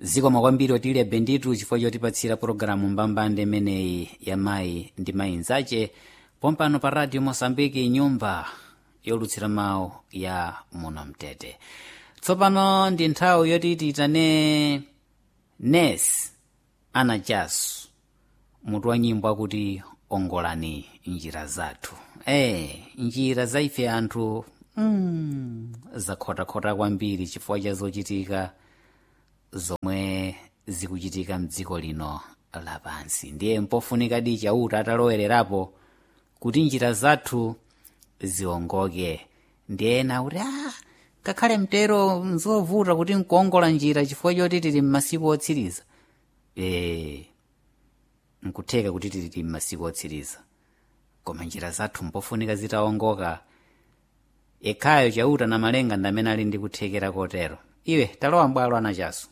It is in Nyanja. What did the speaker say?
zikomo kwambiri otilya benditu chifukwa chotipatsira pologalamu mbambande imeneyi ya mayi ndi mayi nzache pompano pa radio mosambiki nyumba yolutsira mawu ya muno mtete tsopano ndi nthawi yoti tiyitane nes ana jasu mutu wa nyimbo akuti ongolani njira zathu e njira za ife anthu mm, zakhotakhota kwambiri chifukwa cha zochitika zomwe zikuchitika mdziko lino lapansi ndiye mpofunikadi chauta atalowererapo kuti njira zathu ziwongoke ndiye ena kuti ah, ngakhale mtero nzovuta kuti nkuongola njira chifukwa choti tili m'masiku otsiriza e, nkutheka kuti tili m'masiku otsiriza koma njira zathu mpofunika zitawongoka yekhayo chauta na malenga ndamene ali ndi kuthekera kotero iwe talowa mbwalo anachaso